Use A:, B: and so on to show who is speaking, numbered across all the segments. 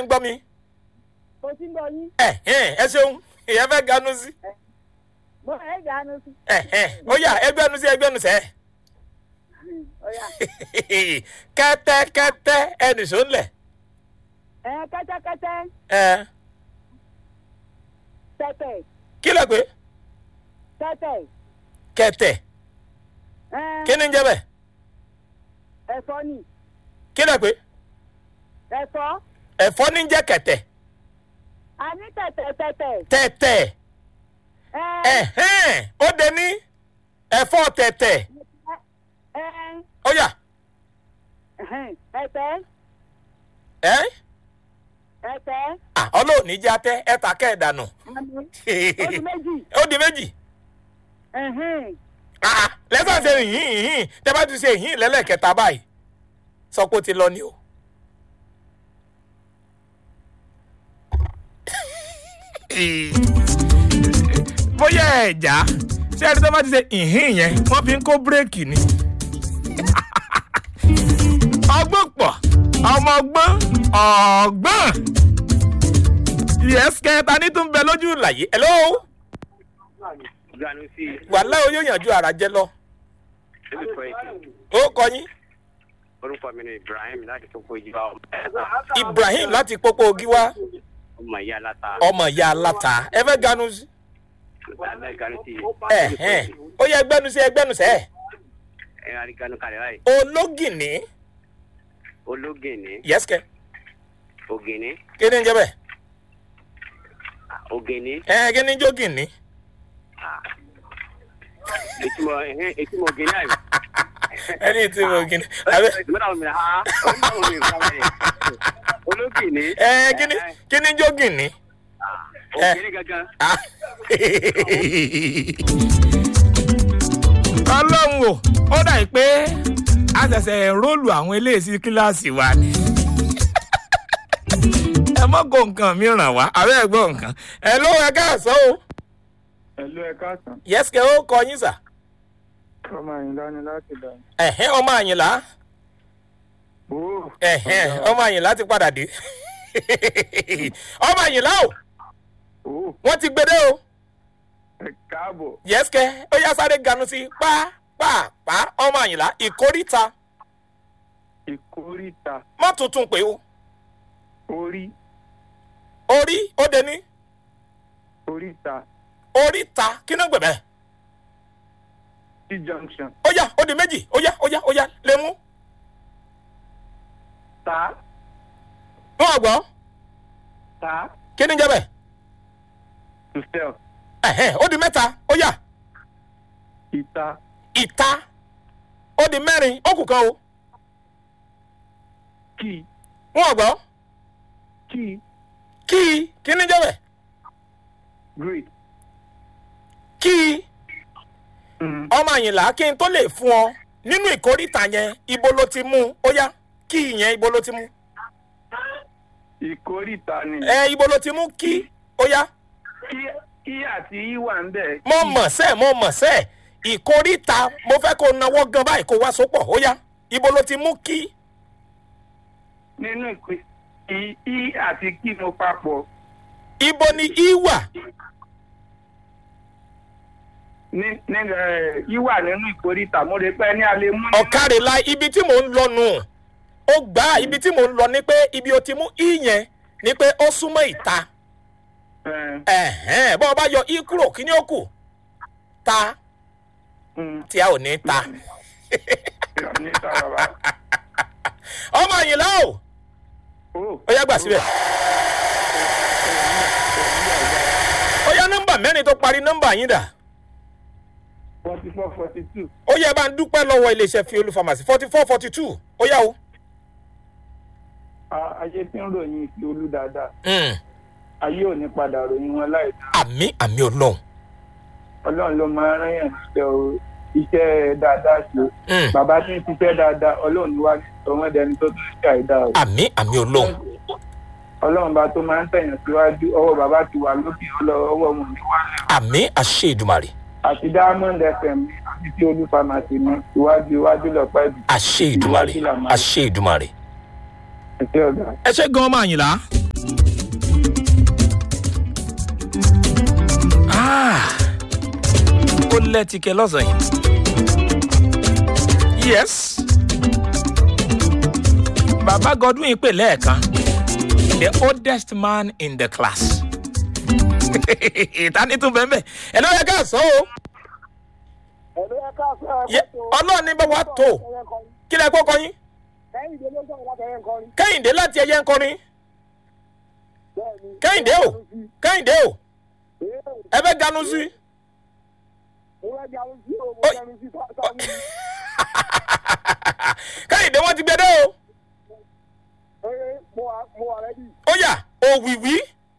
A: ń gbọ́ mi.
B: mo ti ń gbọ́ yín
A: ẹ ẹ ẹ ṣeun ìyẹn fẹ́ ganu sí.
B: mo ẹ̀ gànú sí
A: ẹ ẹ ó yà ẹgbẹ́nu sí ẹgbẹ́nu sẹ́.
B: ọ̀yà
A: kẹ́tẹ́kẹ́tẹ́ ẹnì sọ ń lẹ̀.
B: ẹ̀ kẹ́tẹ́kẹ́tẹ́
A: ẹ
B: tẹ̀tẹ̀
A: kí ló pé
B: tẹ̀tẹ̀
A: kẹ̀tẹ̀
B: ẹ̀
A: kí ni ń jẹ́ bẹ́ẹ̀
B: ẹ̀fọ́ ni
A: kí ló pé
B: ẹ̀fọ́
A: ẹ̀fọ́ ní ń jẹ́ kẹ̀tẹ̀
B: a ní tẹ̀tẹ̀ tẹ̀tẹ̀
A: tẹ̀tẹ̀
B: ẹ̀
A: ẹ̀hẹ́n ó de ní ẹ̀fọ́ tẹ̀tẹ̀
B: ẹ̀
A: ó yà
B: ẹ̀tẹ̀
A: ẹ́
B: ẹ̀tẹ̀
A: à ọlọ́ọ̀ni jẹ́ atẹ́ ẹ̀ta kẹ́ẹ̀dànù
B: àmì oṣù méjì
A: ó di méjì Ah, lẹ́sàn ṣe yìnyín yìnyín tẹ́ bá ti ṣe yìnyín lẹ́lẹ́kẹta báyìí sọ pé ó ti lọ ni o. bóyá ẹ̀já ṣé ẹni tó bá ti ṣe yìnyín yẹn wọ́n fi ń kó bírèkì ni. ọgbọ́n pọ̀ ọmọ ọgbọ́n ọgbọ́n yẹ́sìkẹ́ ta ní tó ń bẹ lójú ìlàyé hello
C: ganu sí
A: wàhálà ó yóò yànjú ara jẹ lọ
C: ẹbí fọ èkì
A: ó kọ yín
C: orúkọ mi ni ibrahim láti tó kó ìjìbá
A: ibrahim láti pópó gíwá
C: ọmọ ìyá aláta
A: ọmọ ìyá aláta ẹ fẹ́ ganu sí
C: abẹ́ ganu sí
A: ẹ ẹ ó yẹ ẹgbẹ́nu sí ẹgbẹ́nu sẹ́
C: ẹ arí ganu kalẹ̀ báyìí
A: ológìní
C: ológìní
A: yẹ́sìkẹ́
C: ògìní
A: kí ni ń jẹ́ bẹ́ẹ̀
C: ògìní
A: ẹ kí ni ń jógìní
C: ètùmọ̀ ẹ̀hìn ètùmọ̀ ògìní àyè.
A: ẹni tí mo gìní àbẹ
C: ìgbọ́dọ̀ mi ha onímọ̀ mi fún mi ológìní.
A: ẹ kí ni kí ni ń jógìní.
C: ògìní gangan.
A: Ah. ọlọ́run o ó dà pé a ṣẹ̀ṣẹ̀ róòlù àwọn eléyìí kíláàsì wa ni ẹ mọ́ kó nǹkan mi ràn wá àbẹ́ ẹ̀ gbọ́ nǹkan ẹ ló ẹ káàsán o
D: Ẹ̀lú ẹ káàsán.
A: yẹ́sìkẹ́ ó kọ yín sà
D: Ọmọ Àyìnlá ni láti dà.
A: ẹ̀hẹ́n ọmọ àyìnlá
D: Ooo.
A: ẹ̀hẹ́n ọmọ àyìnlá ti padà dé ọmọ àyìnlá o
D: Ooo.
A: wọ́n ti gbede o
D: Ẹ káàbọ̀.
A: yẹ́sìkẹ́ ó yá sáré ganu sí pápápá ọmọ àyìnlá ìkórìta
D: Ìkórìtà.
A: má tuntun pé o
D: Orí.
A: orí ó de ní
D: Oríta.
A: oríta kí ló ń gbẹ̀bẹ̀
D: T junction.
A: ó yá ó di méjì ó yá ó yá ó yá lè mú
D: Ta.
A: wọn àgbọ̀
D: Ta.
A: kí ni ń jẹ́ bẹ́ẹ̀
D: To sell.
A: ẹ̀hẹ́n ó di mẹ́ta ó yá
D: Ìta.
A: ìta ó di mẹ́rin ó kù kan o
D: Key.
A: wọn àgbọ̀
D: Key.
A: kí kí ni ń jẹ́ bẹ́ẹ̀
D: Great.
A: kí
D: Mm.
A: ọmọ àyìnlá kí n tó lè fún ọ nínú ìkórìtà yẹn ibo ló ti mú ó yá kí yẹn ibo ló ti mú
D: Ìkórìtà ni.
A: ẹ ibo ló ti mú kí ó yá
D: Kí kí àti í wà ń bẹ̀.
A: mo mọ̀ sẹ́ mo mọ̀ sẹ́ ìkórìtà mo fẹ́ kó nawọ́ gan báyìí kó wá sopọ̀ ó yá ibo ló ti mú kí
D: Nínú ìpè. I I àti kí mo papọ̀.
A: ibo ni í wà
D: Ní ní ẹ̀ í wà nínú ìkórìtà. Mo lè pẹ́ ní alẹ́ mú. nínú-
A: ọ̀kàrẹ̀lá ibi tí mò ń lọ nù ó gbà á ibi tí mò ń lọ ni pé ibi o ti mú í yẹn ni pé ó súnmọ́ ìta
D: Ẹ̀,
A: ẹ̀hẹ́n bọ́ ọ bá yọ í kúrò kí ni ó kù ta
D: mm.
A: tí a ò ní ta
D: Ní ta bàbá.
A: ọmọ àyìnlá o
D: Ooo.
A: ó yá gbà síbẹ̀ ó yá nọ́mbà mẹ́rin tó parí nọ́mbà yín dà
D: Forty four forty two.
A: ó yẹ bá ń dúpẹ́ lọ́wọ́ iléeṣẹ́ fi olú pharmacy forty four forty two ó yá o.
D: ayé tí ń ròyìn ìfi olú dáadáa
A: Mm.
D: ayé ò ní padà ròyìn wọn láì dá
A: àmì àmì ọlọ́run
D: ọlọ́run ló máa ń rán yàn níṣẹ́ o iṣẹ́ dáadáa ṣe
A: Mm.
D: bàbá tí ń ṣiṣẹ́ dáadáa ọlọ́run ní wá ní ọmọdéni tó tún ṣe àìdá o
A: àmì àmì ọlọ́run
D: ọlọ́run bá tó máa ń tẹ̀yàn síwájú ọwọ́ bàbá ti wà lókè ọlọ́- ọwọ́ wọn ò ní wálẹ̀
A: àmì àṣẹ ìdùmarè
D: àti diamond fm ní àti tí olú pharmacy ní iwájú iwájú lọ́pẹ́ ìdù
A: àṣẹ ìdùmarè àṣẹ ìdùmarè.
D: ẹ̀ṣẹ́ ọ̀gá.
A: ẹ ṣe gan ọmọ àyìnlá Ah, ó lẹ́tìkẹ́ lọ́sàn-án yìí. yes bàbá godwin pè lẹ́ẹ̀kan the oldest man in the class ìtàní tún bẹ́ẹ̀ bẹ́ẹ̀ ẹ ló yẹ ká sọ o
C: ẹ̀rọ ẹ ká fẹ́ ẹ
A: Yẹ- ọlọ́run ní bá wa tó kí lẹ kó kọyín
C: kẹ́hìndé ló sọ̀rọ̀ látẹ̀yẹ nǹkan rí.
A: kẹ́hìndé láti ẹyẹ ń kọrin
C: bẹ́ẹ̀ni.
A: kẹ́hìndé o kẹ́hìndé o ẹ fẹ́ ganu sí
C: ìwé ẹja ló sí o mo
A: Oi.
C: jẹun sí sáwọn mi.
A: kẹ́hìndé wọ́n ti gbé dé o
C: ee mo wà mo wà rẹ́dí.
A: ó yà òwìwí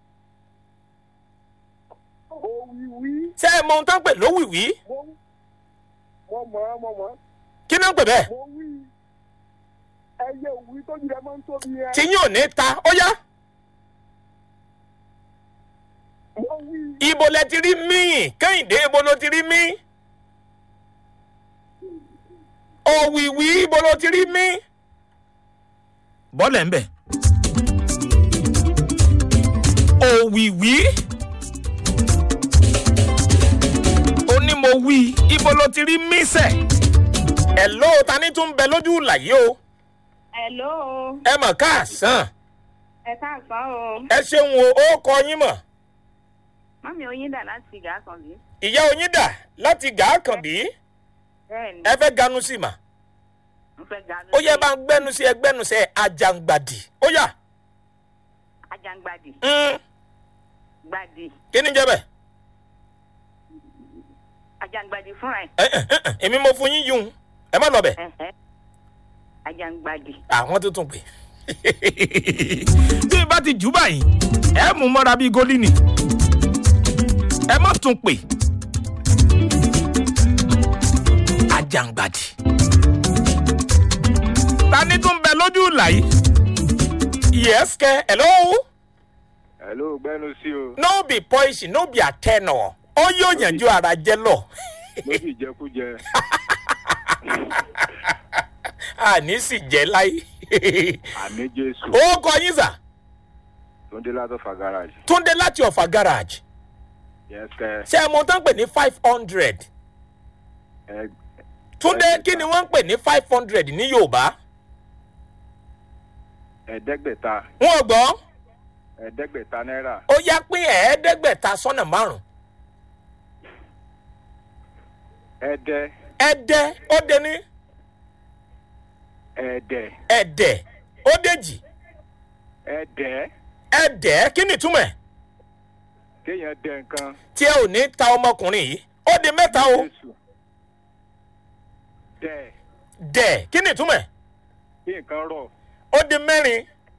C: òwìwí
A: ṣé ẹ mọ ohun tó ń pè lówìwí
C: mo mo mọ̀ ọ́ mo mọ̀ ọ́
A: kí ló ń pè bẹ́ẹ̀
C: mo wí ẹyẹ òwì tó jù ẹ máa ń tóbi yẹn.
A: tí yín ò ní ta ó yá
C: mo wí
A: ibo lẹ ti rí míì kẹ́hìndé ibo ló ti rí mí òwìwí ibo ló ti rí mí. bọ́ọ̀lù ẹ̀ ń bẹ̀. òwìwí onímọ̀ wí ibo ló ti rí mí sẹ̀. ẹ̀ ló ta ní tún bẹ lójú ìlà yìí o
B: hello
A: ẹ mọ̀ káàsán
B: ẹ káàsán o
A: ẹ ṣeun o ó kọ yín mọ̀
B: mọ́mí oyin dà láti ìgá kan bí.
A: ìyá oyin dà láti gàákànbí
B: bẹ́ẹ̀ni
A: ẹ fẹ́ ganu sí mà
B: mo fẹ́ ga
A: ó yẹ bá ń gbẹnu sí ẹgbẹnu sí àjàngbàdì ó yà
B: ajangbadi
A: mm,
B: gbadi
A: kí ni jẹ́ bẹ́ẹ̀.
B: ajangbadi fúnra ẹ̀
A: Ẹ, ẹ, ẹ, ẹ, èmi mo fún yín yún ẹ má lọ bẹ̀
B: ẹ̀hẹ́ ajangbadi
A: àwọn tó tún pè. bí n bá ti jù báyìí ẹ mú mọ́ra bíi gólínì ẹ má tún pè. ajangbadi. ta ni tún bẹ lójú ìlà yìí. yes kẹ hello
C: hello gbẹnu sí o
A: no be poison no be atẹnọ ó yóò yànjú ara jẹ lọ.
C: ló sì jẹkújẹ
A: àní sì jẹ láyé.
C: àmì jésù
A: ó kọ yín sà
C: tó ń dé látọ̀ fa garage
A: túndé láti ọ̀fà garage
C: yẹn kẹ
A: ṣé ẹ mọ tán pè ní five hundred
C: ẹ
A: túndé kí ni wọ́n ń pè ní five hundred ní yorùbá
C: ẹ̀ẹ́dẹ́gbẹ̀ta
A: wọn ò gbọ́
C: ẹ̀ẹ́dẹ́gbẹ̀ta náírà
A: ó yá pín ẹ̀ẹ́dẹ́gbẹ̀ta sọ́nà márùn
C: ẹ̀ẹ́dẹ́
A: ẹ̀ẹ́dẹ́ ó dé ní
C: ẹ̀ẹ́dẹ́
A: ẹ̀ẹ́dẹ́ ó déjì
C: ẹ̀ẹ́dẹ́
A: ẹ̀ẹ́dẹ́ kí ni túmọ̀ ẹ̀
C: kéèyàn dẹ nǹkan
A: tí ẹ ò ní ta ọmọkùnrin yìí ó di mẹ́ta o
C: jésù dẹ
A: dẹ̀ kí ni túmọ̀ ẹ̀
C: kí nǹkan rọ̀
A: ó di mẹ́rin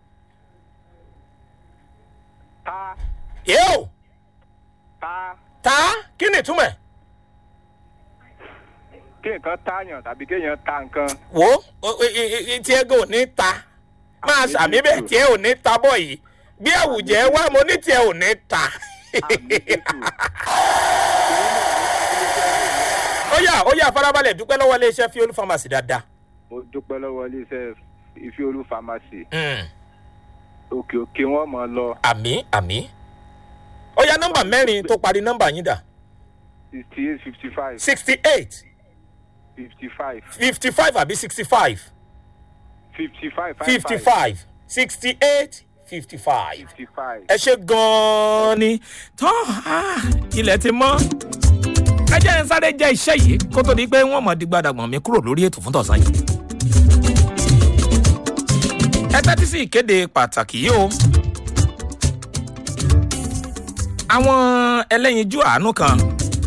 C: ta
A: yóò
C: ta
A: ta kí ni túmọ̀ ẹ̀
C: kí nǹkan tààyàn tàbí kéèyàn ta nǹkan
A: wo o- i- i- i- tí ẹ gò ní ta máa
C: Àmì
A: sàmì bẹ́ẹ̀
C: Jésù.
A: tí ẹ ò ní ta bọ̀ yìí bí àwùjẹ wá mo ní tí ẹ ò ní ta.
C: àmì jésù
A: ó yà ó yà farabalẹ̀ dúpẹ́ lọ́wọ́ iléeṣẹ́ fiolu pharmacy dáadáa.
C: mo dúpẹ́ lọ́wọ́ iléeṣẹ́ ìfiolú pharmacy
A: Mm,
C: òkè òkè wọn mọ̀ ọ́ lọ
A: àmì àmì. ó yà nọ́mbà mẹ́rin tó parí nọ́mbà yín dà
C: sixty eight fifty five
A: sixty eight
C: fifty five
A: fifty five àbí sixty five
C: fifty five
A: fifty five sixty eight fifty five.
C: fifty five
A: ẹ ṣe gan-an ni tán ah, ilẹ̀ ti mọ́. ẹ jẹ́ ń sáré jẹ́ iṣẹ́ yìí kó tó di pé wọ́n mọ̀ di gbàdàgbọ̀n mi kúrò lórí ètò fún tọ̀sán yìí. ẹ tẹ́tí sí ìkéde pàtàkì yìí o. àwọn ẹlẹ́yinjú àánú kan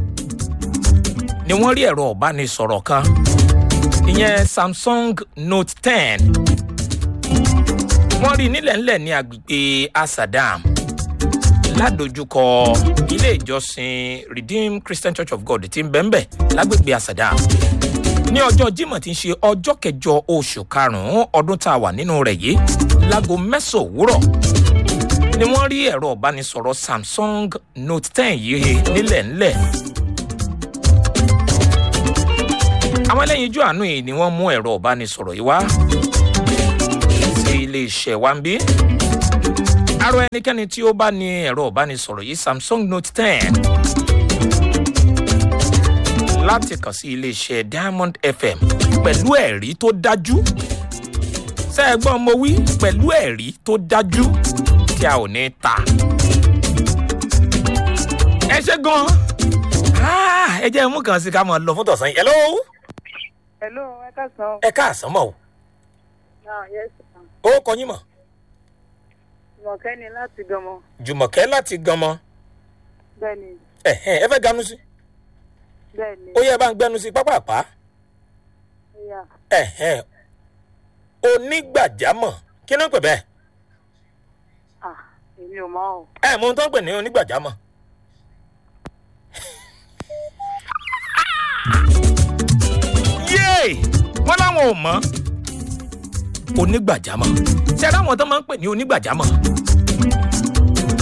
A: ni wọ́n rí ẹ̀rọ ìbánisọ̀rọ̀ kan ìyẹn samsung note ten wọ́n rí i nílẹ̀ ńlẹ̀ ní agbègbè asadam ládojúkọ ilé ìjọsìn redeemed christian church of god tí ń bẹ̀ ń bẹ̀ lágbègbè asadam ní ọjọ́ jímọ̀ tí ń ṣe ọjọ́ kẹjọ oṣù karùn-ún ọdún tá a wà nínú rẹ̀ yìí láago mẹ́sàn-án òwúrọ̀ ni wọ́n rí ẹ̀rọ ìbánisọ̀rọ̀ samsung note ten yìí nílẹ̀ ńlẹ̀ àwọn ẹlẹ́yinjú àánú yìí ni wọ́n mú ẹ̀rọ ìbánisọ̀rọ̀ yìí wá sí iléeṣẹ́ wa ń bí. arọ ẹnikẹ́ni tí ó bá ní ẹ̀rọ ìbánisọ̀rọ̀ yìí samsung note ten láti kàn sí iléeṣẹ́ diamond fm pẹ̀lú ẹ̀rí tó dájú ṣé ẹ gbọ́n mo wí pẹ̀lú ẹ̀rí tó dájú tí a ò ní ta. ẹ ṣe gan Ah, ẹ jẹ́ mú kan sí ká mọ̀ lọ fún tọ̀sán yìí. hello
E: Hello, ẹ káàsán.
A: ẹ káàsán mọ̀ o
E: Ah, yes, sir.
A: ó kọ yín mọ̀
E: Jùmọ̀kẹ́ ni láti Gànmọ́.
A: jùmọ̀kẹ́ láti ganmọ
E: Bẹ́ẹ̀ni,
A: ẹ̀hẹ́n ẹ fẹ́ ganu sí
E: bẹ́ẹ̀ni.
A: ó yẹ bá ń gbẹnu sí pápápá
E: Ìyá,
A: ẹ̀hẹ́n onígbàjámọ̀ kí ló ń pè bẹ́ẹ̀
E: ah, èmi ò mọ̀ ọ́.
A: ẹ mọ ohun tó ń pè ní onígbàjámọ̀. yéè wọn láwọn ò mọ onígbàjámọ̀ ṣe ara àwọn tó máa ń pè ní onígbàjámọ̀